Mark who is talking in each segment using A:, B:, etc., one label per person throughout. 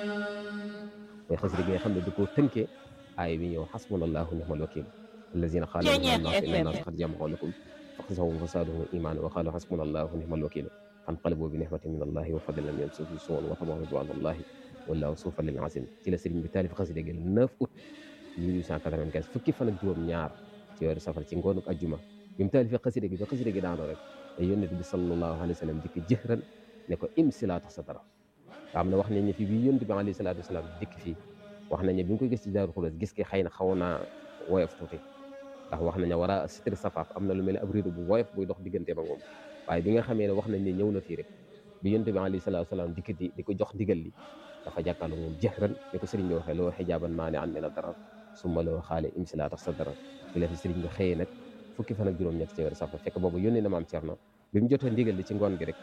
A: mooy xasida gi nga xam ne du ko tënkee aay bi ñëw xasbunallahu ni'mal wakil allazina qaalu inna naasa qad jama'u lakum faxshawhum fazaadahum iimaanan wa qaalu xasbunallahu ni'mal wakil fanqalabu bi ni'matin min allahi wa fadlin lam yamsashum suu'un wa tabi'u ridwaanallahi wallaahu zu fadlin aziim ci la sëriñ bi taalif xasida gi le 9 août 1895 fukki fan ak juróom ñaar ci weeru safar ci ngoonu ajjuma bi mu taalifee xasida gi ba xasida gi daanoo rek te yónnent bi sallallahu alayhi wa sallam dikk jëhran ne ko imsi laa tax sa dara xam ne wax nañ ne fii bi yónnent bi alayhi salaatu wasalaam dikk fii wax nañ ne bi nga koy gis ci daaru xulóos gis ki xëy na xaw naa woyof tuuti ndax wax nañ ne war a sitri safaaf am na lu mel ne ab rido bu woyof buy dox diggante ba moom waaye bi nga xamee ne wax nañ ne ñëw na fii rek bi yónnent bi alayhi salaatu wasalaam dikk di di ko jox ndigal li dafa jàkkaarloo moom jëhran ni ko sëriñ bi waxee loo xijaaban maa ne an mina darar summa loo xaale imsi laa tax sa dara bi la fi sëriñ bi xëyee nag fukki fan ak juróom-ñett ci weeru safar fekk boobu yónnee na maam Cerno bi mu jotee ndigal li ci ngoon gi rek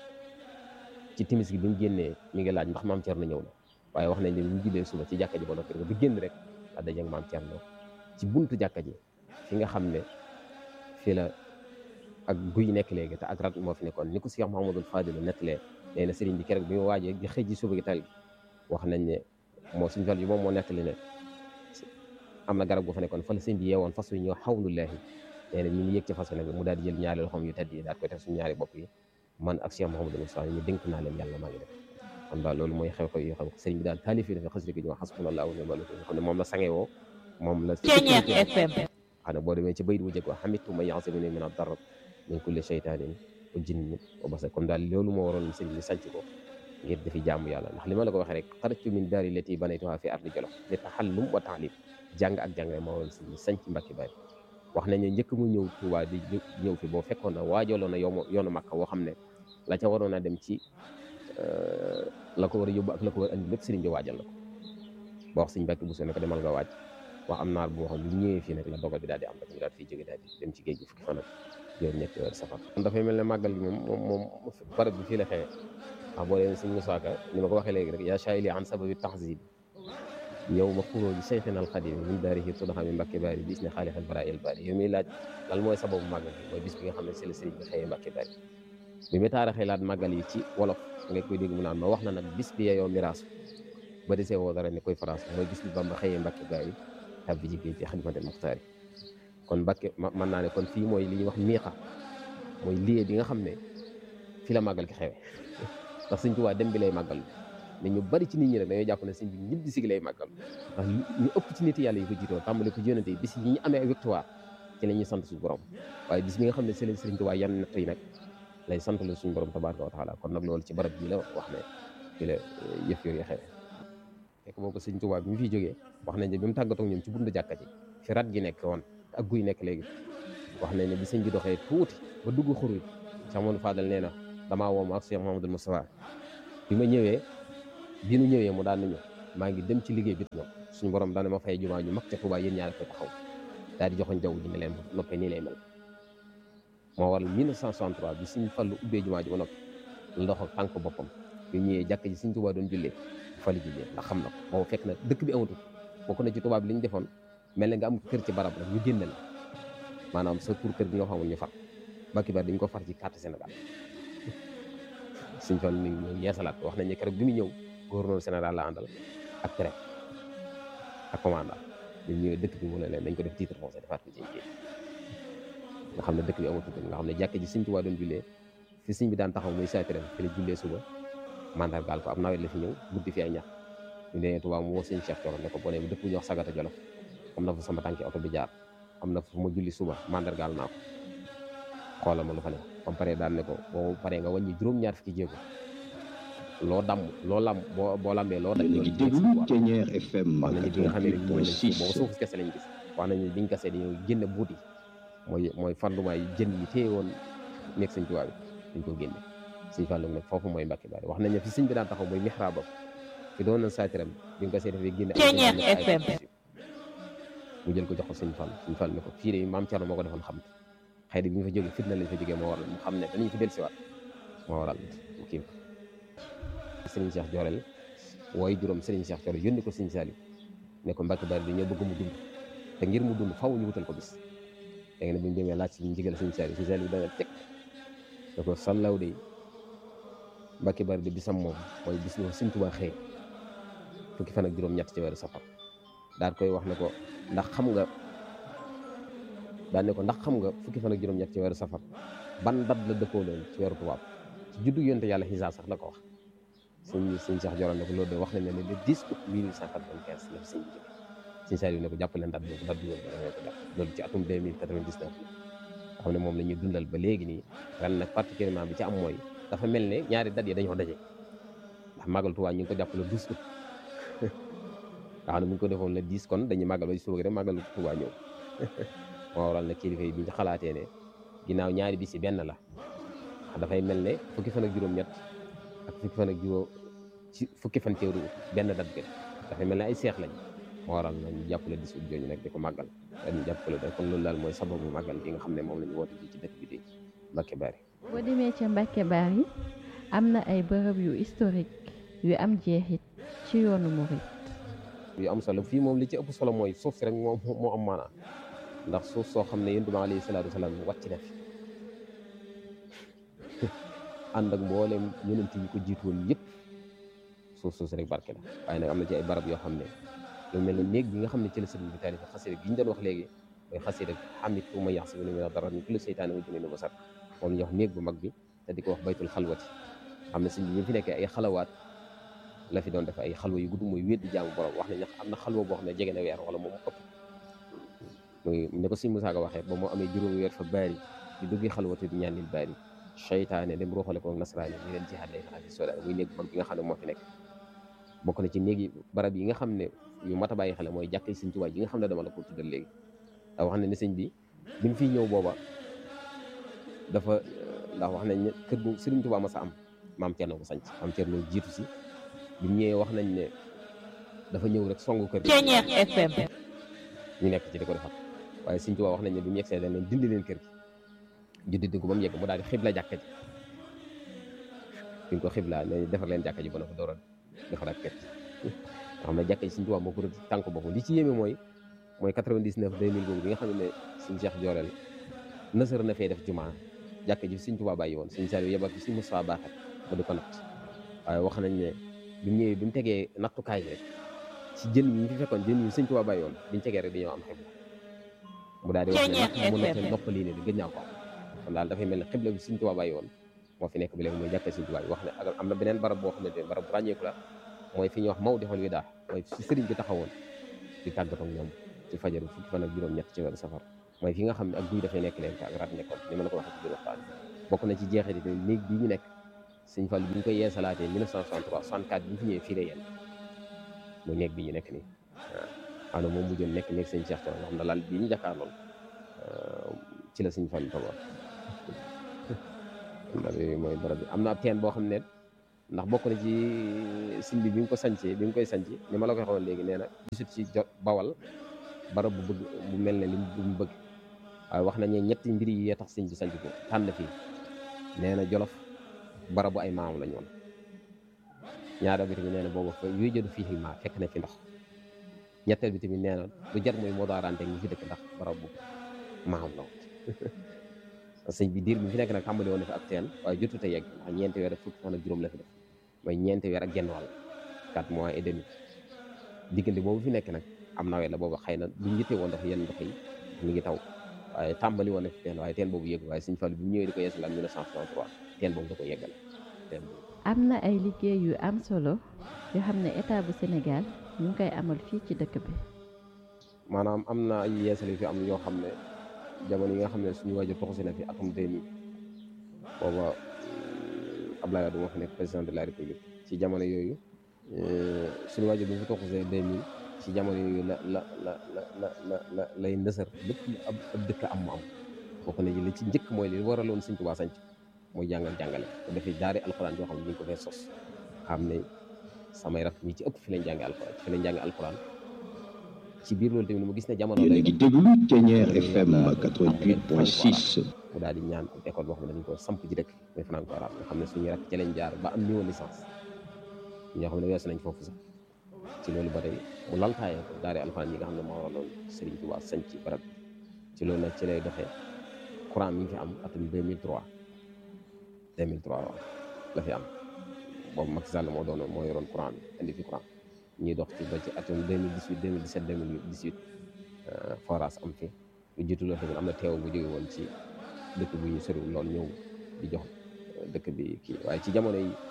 A: ci timis gi bi mu génnee mi ngi laaj ndax maam Cerno ñëw na waaye wax nañ ne bi mu jullee suba ci jàkka ji ba noppi bi génn rek a daje ak maam Cerno ci buntu jàkka ji fi nga xam ne fii la ak guy nekk léegi te ak rat moo fi nekkoon ni ko Cheikh Mouhamadul Fadilu nettalee nee na sëriñ bi keroog bi mu waajee di xëy ji suba gi tal wax nañ ne moo suñu fal yi moom moo nettali ne am na garab gu fa nekkoon fa la sëñ bi yeewoon fas yu ñëw xawlullahi nee na ñu ngi yëg ci fas nag mu daal di jël ñaari loxoom yu tedd yi daal koy teg suñu ñaari bopp yi man ak Cheikh Mouhamadou Moussa ñu dénk naa leen yàlla maa ngi def kon daal loolu mooy xew-xew yoo xam sëriñ bi daal taalif yi dafa xasida gi ñu wax xasbunallahu wa ni'mal wakiil xam ne moom la sangewoo moom la
B: FM
A: xam ne boo demee ci bayit bu jëkk wax xamitu ma yaxsimuni min ad-darar min kulli shaytanin wa jinnin wa basar kon daal loolu moo waroon sëriñ bi sanc ko ngir dafi jaamu yàlla ndax li ma la ko waxee rek xarajtu min daari lati banaytuha fi ardi jolof li taxallum wa taalim jàng ak jàngale moo waroon sëriñ bi sanc Mbàkke Bari wax nañ ne njëkk mu ñëw Tuubaa di ñëw fi boo fekkoon na waajaloon na yoonu yoonu Makka woo xam ne la ca waroon a dem ci la ko war a yóbbu ak la ko war a andi lépp sëriñ bi waajal na ko ba wax sëñ Mbàkke bu ne ko demal nga waaj wax am naar bu waxoon bi ñëwee fii nag la dogal bi daal di am rek ñu daal fiy jóge daal di dem ci géej gi fukki fan ak juróom ñetti weer safar kon dafay mel ne màggal gi moom moom moom barab bi fii la xewee wax boo dee sëñ Musaa Ka ni ma ko waxee léegi rek yaa shaa'ili an sababi tahzib yow ma xuroo ji sayxina alxadim min daarihi tudxa mi Mbàkke Bari bis ne xaalixal baraa'il bari yow miy laaj lan mooy sababu màggal gi mooy bis bi nga xam ne c'est le sëriñ bi xëyee Mbàkke Bari bi mu taaraxee laat màggal yi ci wolof nga koy dégg mu naan ma wax na nag bis bi yeyoo miraas ba desee woo dara ni koy France mooy bis bi Bamba xëyee Mbàkke Bari tabbi ci géej ci xidmatul muxtaar yi kon Mbàkke mën naa ne kon fii mooy li ñuy wax miiqa mooy lieu bi nga xam ne fii la màggal ki xewe ndax sëñ Tuubaa dem bi lay màggal mais ñu bari ci nit ñi rek dañoo jàpp ne sëñ bi ñibbi si gi lay màggal ndax ñu ëpp ci nit yàlla yi ko jiitoo tàmbali ko yónnante yi bis yi ñu amee victoire ci la ñuy sant suñu borom waaye bis bi nga xam ne sëriñ sëriñ Tuubaa yan natt yi nag lay sant la suñu borom tabaaraka wa taala kon nag loolu ci barab bii la wax ne fii la yëf yooyu xewe fekk boobu sëñ Tuubaa bi mu fiy jógee wax nañ ne bi mu tàggatoo ñoom ci buntu jàkka ji fi rat gi nekk woon ak guy nekk léegi wax nañ ne bi sëñ bi doxee tuuti ba dugg xur wi Cheikh Mamadou Fadal nee na damaa woo ma ak Cheikh Mamadou Moustapha bi ma ñëwee bi nu ñëwee mu daan nañu maa ngi dem ci liggéey bi ñoom suñu borom daane ma fay jumaa ju mag ca Tuubaa yéen ñaar koy taxaw daal di joxoñ jaww ji ne leen noppee nii lay mel moo waral 1963 bi suñ fallu ubbee jumaa ji ba noppi la dox ak tànk boppam bi ñëwee jàkk ji suñ Tuubaa doon jullee fa la jullee ndax xam na ko boobu fekk na dëkk bi amatul bokk na ci tubaab bi li ñu defoon mel na nga am kër ci barab rek ñu génne la maanaam sa tur kër gi nga xamul ñu far Mbàkke Bari dañ ko far ci carte Sénégal suñ toll mi ngi ñëw yeesalaat wax nañ ne keroog bi mu ñëw gouverneur général la àndal ak préfet ak commandant ñu ñëwee dëkk bi mu ne leen dañ ko def titre foncier defaat ko ci géej nga xam ne dëkk bi amatul nga xam ne jàkk ji Sëñ Tuubaa doon jullee fi sëñ bi daan taxaw muy saatiram fi la jullee suba mandargaal ko am nawet la fi ñëw guddi fi ay ñax ñu nee Tuubaa mu woo sëñ Cheikh Thioro ne ko boo nee dëkk bu ñuy wax Sagata Jolof am na fa sama tànki oto bi jaar am na fu ma julli suba mandargaal naa ko xoolal ma lu fa ne comme pare daan ne ko boo paree nga wàññi juróom-ñaar fukki jéego loo damm loo lam boo boo lambee loo daj
C: yéen a ngi déglu Thiéniere FM
A: wax nañu bi nga xam ne rek ñëw nañ ci boobu
C: 88.6
A: suuf kese lañ gis wax nañu biñ kasee dañoo génne buut yi mooy mooy fanduma yi jën yi téye woon nekk sëñ Tuubaa bi dañ ko génne sëñ Fallu nag foofu mooy Mbàkke Bari wax nañ ne fi sëñ bi daan taxaw mooy mihraabam fi doon na saatiram bi nga kasee dafay génne ay
B: Thiéniere
A: ay
B: FM.
A: mu jël ko jox ko sëñ Fall sëñ Fall ne ko fii de maam Cerno moo ko defoon xam xëy na bi ñu fa jógee fitna lañ fa jógee moo waral mu xam ne danañ fi dellusiwaat moo waral mu kii Serigne Cheikh Jorel wooy juróom Serigne Cheikh Jorel yónni ko Serigne Saliou ne ko Mbàkke Bari dañoo bëgg mu dund te ngir mu dund faw ñu wutal ko bis léegi nag bi ñu demee laaj si ñu ndigal Serigne Saliou Serigne Saliou dana teg da ko sallaw de Mbàkke Bari de bisam moom mooy bis boo Serigne Touba xëy fukki fan ak juróom-ñett ci weeru safar daal koy wax ne ko ndax xam nga daal ne ko ndax xam nga fukki fan ak juróom-ñett ci weeru safar ban dat la dëppoo loon ci weeru tubaab ci juddu yonte yàlla xisaa sax la ko wax sëñ sëñ Cheikh Joral ne ko loolu de wax nañ ne le 10 août 1895 la fi sëñ bi jóge sëñ Saliou ne ko jàpp leen dat boobu dat bi woon dangay ko jàpp loolu ci atum 2099 la xam ne moom la ñuy dundal ba léegi nii ren nag particulièrement bi ci am mooy dafa mel ne ñaari dat yi dañoo daje ndax màggal Tuubaa ñu ngi ko jàpp le 12 août nga xam ne bu ñu ko defoon le 10 kon dañuy màggal ba ci suba gi rek màggal Tuubaa ñëw moo waral nag kilifa yi bi ñu xalaatee ne ginnaaw ñaari bis yi benn la dafay mel ne fukki fan ak juróom-ñett ak fukki fan ak juróom ci fukki fan teeru benn dat bi dafay mel ne ay seex lañ moo waral na ñu jàppale dis ut jooju nag di ko màggal dañu jàppale da kon loolu daal mooy sababu màggal bi nga xam ne moom la ñu woote fii ci dëkk bi di Mbacke Bari
B: boo demee ca Mbacke Bari am na ay bërëb yu historique yu am jeexit ci yoonu murit
A: yu am solo fii moom li ci ëpp solo mooy suuf si rek moo moo am maanaa ndax suuf soo xam ne yonent bi alayhi salaatu wasalaam wàcc na fi ànd ak mboolem yonent yi ko jiitu woon yëpp suuf suuf si rek barke la waaye nag am na ci ay barab yoo xam ne lu mel ne néeg bi nga xam ne ci la sëriñ bi taalif xasida gi ñu doon wax léegi mooy xasida xamit tu ma yax si ne mina dara ni kulli seytaane wa junne basar moom la ñuy wax néeg bu mag bi te di ko wax baytul xalwati xam ne sëriñ bi bi fi nekkee ay xalawaat la fi doon def ay xalwa yu gudd muy wéet di jaamu borom wax nañ ne am na xalwa boo xam ne jege na weer wala moom ëpp muy ne ko sëriñ Musaa Ka waxee ba moo amee juróomi weer fa baari di duggi xalwati di ñaanil baari seytaane dem ruuxale ko nasaraani ñu leen jihaad lay xalaat soda muy néeg bu mag bi nga xam ne moo fi nekk bokk na ci néegi barab yi nga xam ne yu mat a bàyyi xel mooy jàkkee sëñ Tuubaa yi nga xam ne dama la ko tuddal léegi ndax wax na ne sëñ bi bi mu fiy ñëw booba dafa ndax wax nañ ne kër gu sëriñ Tuubaa ma sa am maam Cerno ko sanc maam Cerno jiitu si bi mu ñëwee wax nañ ne dafa ñëw rek songu kër
D: Ceñeex FM
A: ñu nekk ci di ko defar waaye sëñ Tuubaa wax nañ ne bi mu yegsee dañ leen dindi leen kër gi ju dindi ko ba mu yegg mu daal di xibla jàkka ji fi ñu ko xibla ne defar leen jàkka ji ba na ko door a defaraat kër gi nga xam ne jàkka ji sëñ Tuubaa moo ko rëdd tànk boppam li ci yéeme mooy mooy 99 2000 boobu bi nga xam ne sëñ Cheikh Jooreel nësër na fee def jumaa jàkka ji sëñ Tuubaa bàyyi woon sëñ Saliou yebal fi sëñ Moussa Baaxat ba di ko natt waaye wax nañ ne bi mu ñëwee bi mu tegee nattukaay rek ci jën yi ñu fi fekkoon jën yi sëñ Tuubaa bàyyi woon biñu tegee rek dañoo am xibla mu daal di wax ne nag mu nattee noppalii ne di gëj naa ko am kon daal dafay mel ne xibla bi sëñ Tuubaa bàyyi woon moo fi nekk bi léegi mooy jàkka sëñ Tuubaa bi wax ne ak am na beneen barab boo xamante ne barab bu ràññeeku la mooy fi ñuy wax Maodo xol wi daal mooy fi sëriñ bi taxawoon di tàggatoo ak ñoom ci fajaru fukki fan ak juróom-ñett ci weeru safar mooy fi nga xam ne ak guy dafay nekk leen ak rat nekkoon ni ma la ko waxee ci biir waxtaan bokk na ci jeexit yi néeg bii ñu nekk sëñ Fall bi ñu koy yeesalaatee 1963 64 bi ñu fi ñëwee fii la yéen muy néeg bi ñu nekk nii waaw xam ne moom mujjoon nekk néeg sëñ Cheikh Thioro nga xam ne laal bii ñu jàkkaar lool ci la sëñ Fall togoon mooy barab bi am na ab teen boo xam ne ndax bokk na ci sëñ bi bi nga ko sancee bi nga koy sanc ni ma la koy xamoon léegi nee na gisut ci jot bawal barab bu bëgg bu mel ne li mu bëgg waaye wax nañu ñetti mbir yi yee tax sëñ bi sanc ko tànn fii nee na jolof barabu ay maam lañ woon ñaareel bi tamit nee na boobu fa yooyu jëdu fii maa fekk na fi ndox ñetteel bi tamit nee na lu jar mooy moo daarante ñi fi dëkk ndax barabu maam la woon sëñ bi diir bi fi nekk nag tàmbali woon na fi ak teen waaye jotut a yegg ndax ñeenti weer ak fukki fan ak juróom la fi def mooy ñeenti weer ak genn wàll quatre mois et demi diggante boobu fi nekk nag am nawet la boobu xëy na duñ yitte woon ndox yenn ndox yi mi ngi taw waaye tàmbali woon na fi teen waaye teen boobu yegg waaye sëñ Fall bi mu ñëwee di ko yeesal am 1963 teen boobu da ko yeggale teen boobu
B: am na ay liggéey yu am solo yoo xam ne état bu Sénégal ñu ngi koy amal fii ci dëkk bi
A: maanaam am na ay yeesal yu fi am yoo xam ne jamono yi nga xam ne suñu waajur toxusi na fi atum 2000 booba Abdoulaye Wade moo fi nekk président de la république ci jamono yooyu suñu waajur bi mu fi toxusee 2000 ci jamono yooyu la la la la la la la lay ndësër lépp lu ab ab dëkk am mu am bokk na li ci njëkk mooy li waraloon Sëñ Tuubaa sanc mooy jàngal jàngale te dafay daari alxuraan yoo xam ne ñu ngi ko fay sos xam ne samay rak ñi ci ëpp fi lañ jànge alxuraan fi lañ jànge alxuraan ci biir loolu tamit mu gis ne jamono
C: yéen a
A: lay
C: ngi déglu Thiéniere FM 88.6
A: mu daal di ñaan école boo xam ne dañ ko samp ji dëkk muy franco arabe nga xam ne suñu rak ci lañ jaar ba am niveau licence ñoo xam ne weesu nañ foofu sax ci loolu ba tey mu laltaayee ko daari alxuraan yi nga xam ne moo waraloon Sëriñ Tuubaa sanc ci barab bi ci loolu nag ci lay doxee courant mi ngi fi am atum 2003 2003 waaw la fi am boobu Macky Sall moo doon moo yoroon courant bi indi fi courant ñuy dox ci ba ci atum 2018 2017 2018 forage am fi lu jiitu loolu tamit am na teew bu jóge woon ci dëkk bu ñu soriwul lool ñëw di jox dëkk bi kii waaye ci jamono yi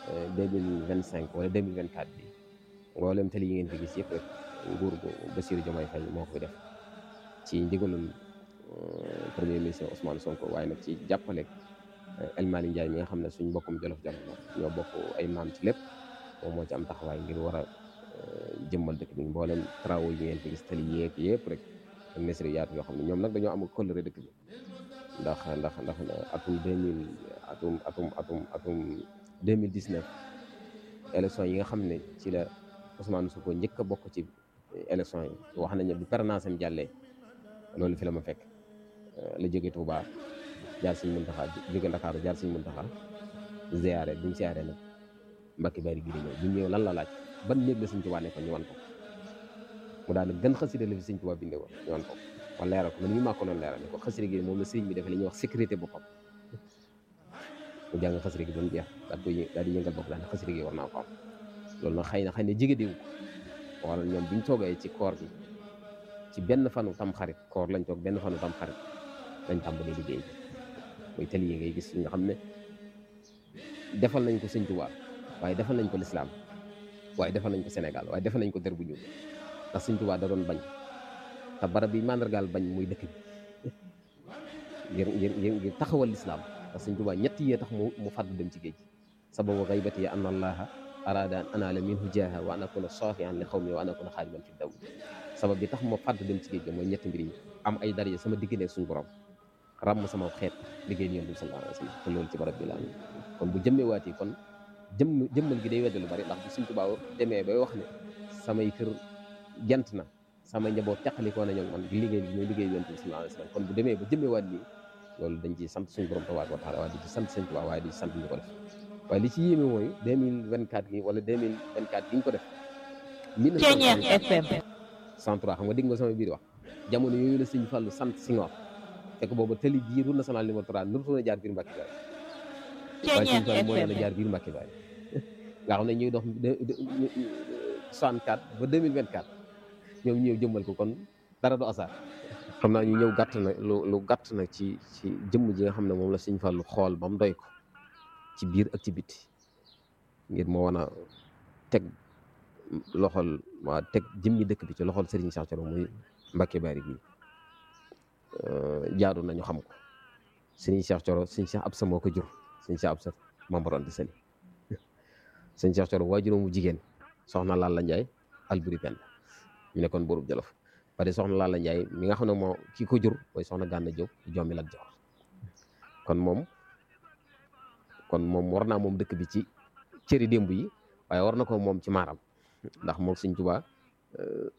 A: 2025 wala 2024 bi mboolem tali yi ngeen fi gis yëpp rek nguur gu Bassirou Diomaye Faye moo ko fi def ci ndigalul premier ministre Ousmane Sonko waaye nag ci jàppale El Malick Ndiaye mi nga xam ne suñ mbokkum jolof jolof la ñoo bokk ay maam ci lépp moom moo ci am taxawaay ngir war a jëmmal dëkk bi mboolem travaux yi ngeen fi gis tali yeeg yëpp rek ak ministre yaatu yoo xam ne ñoom nag dañoo am kóllëre dëkk bi ndax ndax ndax atum 2000 atum atum atum atum 2019 élection yi nga xam ne ci la Ousmane Sonko njëkk a bokk ci élection yi wax nañ ne bu permanence am jàllee loolu fi la ma fekk la jóge Touba jaar Sëñ Muntaxa jóge Ndakaaru jaar Sëñ Muntaxa ziyaare buñ ziyaare nag Mbàkke Bari gi di ñëw buñ ñëw lan la laaj ban néeg la Sëñ Tuubaa nekkoon ñu wan ko mu daal gën xasida la fi Sëñ Tuubaa bindee woon ñu wan ko wala leeral ko man mii maa ko doon leeral ne ko xasida gi moom la sëriñ bi defee li ñuy wax sécurité boppam mu jàng xasida gi doon jeex daal koy daal di yëngal bopp daal ne xasida gi war naa ko am loolu nag xëy na xëy na jige diwu ko wala ñoom biñ toogee ci koor gi ci benn fanu tam xarit koor lañ toog benn fanu tam xarit lañ tàmbalee liggéey bi muy tali yi ngay gis nga xam ne defal nañ ko sëñ Tuubaa waaye defal nañ ko lislaam waaye defal nañ ko Sénégal waaye defal nañ ko der bu ñuul ndax sëñ Tuubaa da doon bañ te barab bi mandargaal bañ muy dëkk bi ngir ngir ngir ngir taxawal lislaam ndax sëñ Tuubaa ñett yee tax mu mu fàddu dem ci géej gi sababu xaybati an allaha arada an anaala minhu jaaha wa an akuna saafian li xawmi wa an akuna xaadiman fi daw sabab bi tax ma fàddu dem ci géej gi mooy ñetti mbir yi am ay daraja sama diggante suñu borom ràmm sama xeet liggéey yonent bi sallallahu alayhi wa sallam te loolu ci barab bi la am kon bu jëmmee waat yi kon jëmm jëmmal gi day wedde lu bari ndax bu Sëñ Tuubaa demee bay wax ne samay kër jant na samay njaboot teqalikoo na ñoom man liggéey bi ñooy liggéey yonent bi sallallahu alayhi wa sallam kon bu demee ba jëmmee waat nii loolu dañ ci sant suñu borom tabaaraka wa taala waaye di ci sant Sëñ Tuubaa waaye di ci sant ñu ko def waaye li ci yéeme mooy 2024 gi wala 2024 gi ñu ko def 1963 xam nga dégg nga sama biir wax jamono yooyu la Sëñ Fallu sant Senghor fekk boobu tali bii route nationale numéro 3 nurutoon a jaar biir Mbàkke Baari waaye Sëñ Fallu moo leen a jaar biir Mbàkke Baari nga xam ne ñuy dox 64 ba 2024 ñoom ñëw jëmmal ko kon dara du asaar xam naa ñu ñëw gàtt na lu lu gàtt na ci ci jëmm ji nga xam ne moom la Sëñ Fallu xool ba mu doy ko ci biir ak ci biti ngir moo wan a teg loxol waa teg jëmmi dëkk bi ci loxol Serigne Cheikh Thioro muy Mbàkke Baari gi jaadu nañu xam ko Serigne Cheikh Thioro Serigne Cheikh Absa moo ko jur Serigne Cheikh Absa membre di sali Serigne Cheikh Thioro waajuram mu jigéen soxna Lalla Ndiaye Alburi Penda ñu nekkoon buurub Jolof pare soxna Lalla Ndiaye mi nga xam ne moo kii ko jur mooy soxna Gànna Jóob jommi Lat Joor kon moom kon moom war naa moom dëkk bi ci cëri démb yi waaye war na ko moom ci maaram ndax moom Sëñ Tuubaa